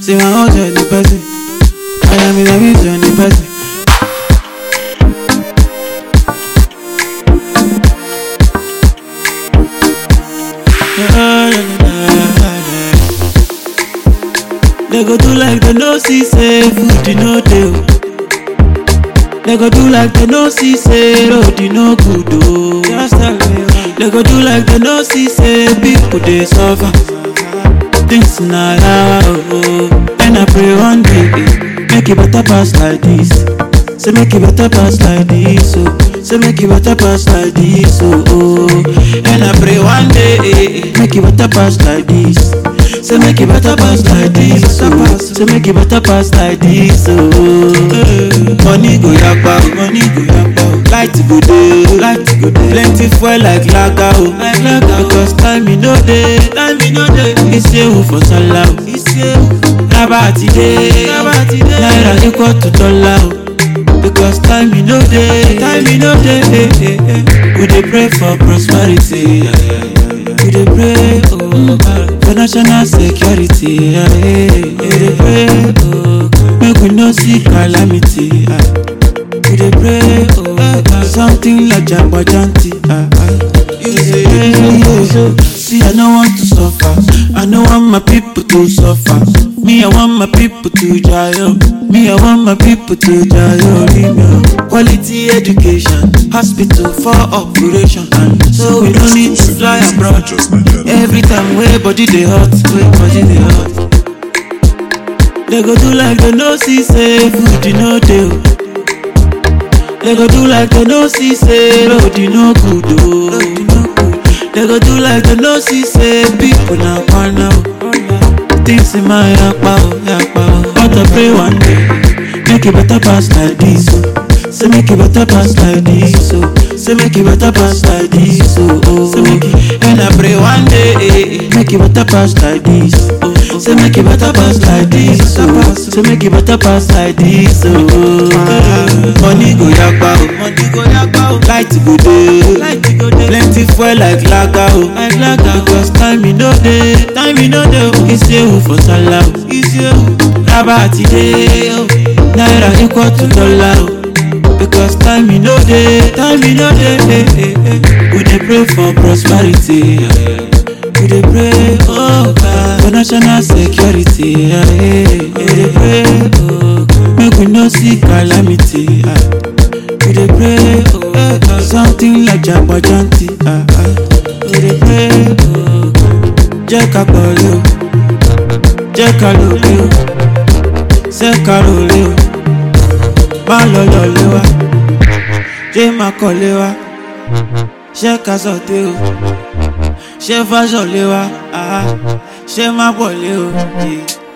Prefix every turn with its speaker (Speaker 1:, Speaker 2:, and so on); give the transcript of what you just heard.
Speaker 1: Say my own journey person. I am in a vision person. They go do like they no see say food you no dey. oh. They go do like they no see say road you no good oh. Just tell me why. They go do like they no see say people dey suffer. Things na yawa oh. And I pray one day eh, make it better pass like this. Say make it better pass like this oh. Say make it better pass like this oh. oh. And I pray one day eh, eh, make it better pass like this. Say make it better pass like this oh. Say make it better pass like this oh. Money go yakpa oh. Money go yakpa oh. Light go dey oh. Light go dey Plenty fuel like lager oh. Like lager Because time e no dey Time e no dey Isewu for sallah oh. Isewu Raba ti dey Raba ti dey Naira equal to dollar oh. Because time e no dey Time e no dey eh, eh, eh. We dey pray for prosperity yeah, yeah, yeah. We dey pray oh God for national security yeah, yeah, yeah. We dey pray oh God make we no see calamity ah. We dey pray oh God something like jagbajanti ah, ah. You say yeah, See I no want to suffer I no want my people to suffer Me I want my people to jail Me I want my people to jail remember. Quality education Hospital for operation And so we don't need to fly abroad Every time wey body dey hot wey body dey hot They go do like they no see say food e no dey o. They go do like they no see say road e no good o. They go do like they no see say people na kwana o. Things in my yapa o yapa o. But I pray one day make it better pass like this o. Say make it better pass like this o. Say make it better pass like this o. Oh. Say make it and I pray one day eh, eh, make it better pass like this. Oh. Say make it better pass like this oh. Say make it better pass like this oh. Money go yakpa oh. Money go yakpa oh. Light go dey. Light go dey. Plenty fuel like lager oh. Like lager because time e no dey. Time e no dey oh. Isewu for sallah oh. Isewu. Raba ti dey oh. Naira equal to dollar oh. Because time e no dey. Time e no dey. Eh, eh, eh. We dey pray for prosperity. Yeah. We dey pray, oh God, for national security. Yeah, yeah. We dey pray, oh God, make we no see calamity. Ah. We dey pray, oh God, something like jagbajanti. Ah, ah. We dey pray, oh God, jẹ́ ká pọ̀lẹ́ o, jẹ́ ká lòlẹ́ o, ṣé ká rọlẹ́ o, má lọ lọ́lẹ́ wa, jẹ́ má kọ́lé wa, ṣé ká sọ̀tẹ́ o ṣé fáṣọ lé wa ah, ṣé má pọ̀ lé o. Yeah.